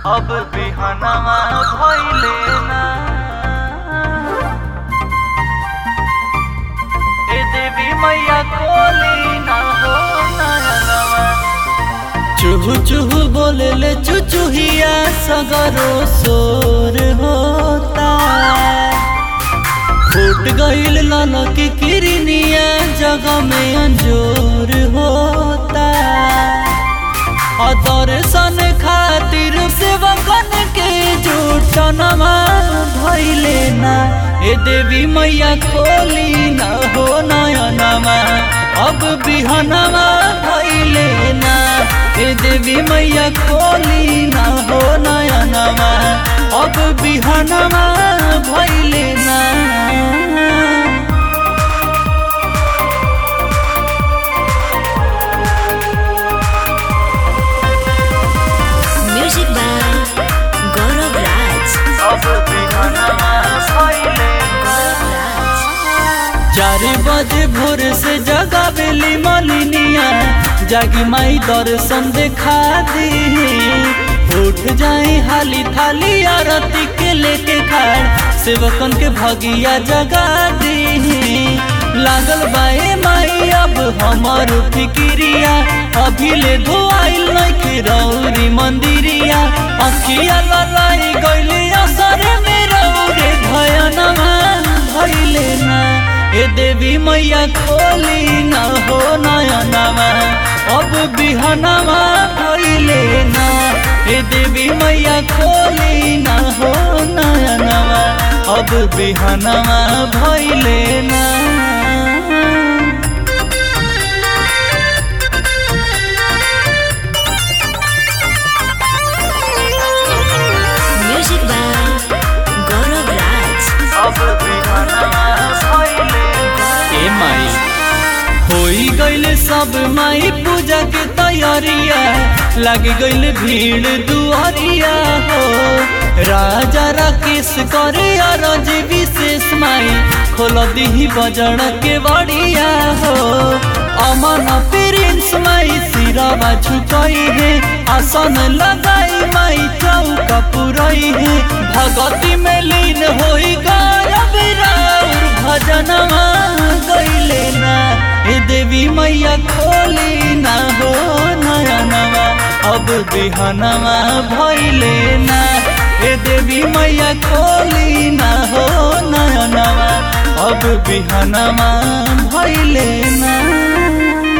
अब बिहनवा भइले ना ए देवी मैया कोली ना हो नयनवा चुहु चुहु बोले ले चुचुहिया सगरो सोर होता फूट गईल लाला की किरनिया जगह में अंजोर होता दर्शन खातिर सेवकन के जुटनमा भइले ना ए देवी मैया खोली ना हो नयनमा अब बिहनमा भइले ना ए देवी मैया खोली ना हो नयनमा अब बिहनमा भइले ना Music by Gaurav Raj. अब बिहनवा भइले Gaurav Raj. चार बजे भोर से जगा बेली मलिनिया जागी माई दर्शन देखा दी उठ जाए हाली थाली आरती के लेके खाड़ सेवकन के भगिया जगा दी लागल बाए माई अब हमर फिकिरिया अभी ले धोआइल नइखे रौरी मंदिरिया अखिया ललाई गइले असर में रौरे भयनमा भइले ना ए देवी मैया खोली ना हो नयनमा अब बिहनमा भइले ना ए देवी मैया खोली ना हो नयनमा अब बिहनमा भइले ना Music by Gaurav Raj. अब बिहनवा भइले ए माई होई गइल सब माई पूजा के तैयारिया लग गइल भीड़ दुआरिया हो राजा राकेश करे अरज विशेष माई खोल दीही बजड़ के बड़िया हो अमन प्रिंस माई सिरवा झुकई है आसन लगाई माई चौका पुरई है भगती में लीन होई गायब राउर भजनमा गइले ना ए देवी मैया खोली ना हो नयनवा अब बिहनवा भइले ना ए देवी मैया खोली ना हो नयनवा अब बिहनवा भइले ना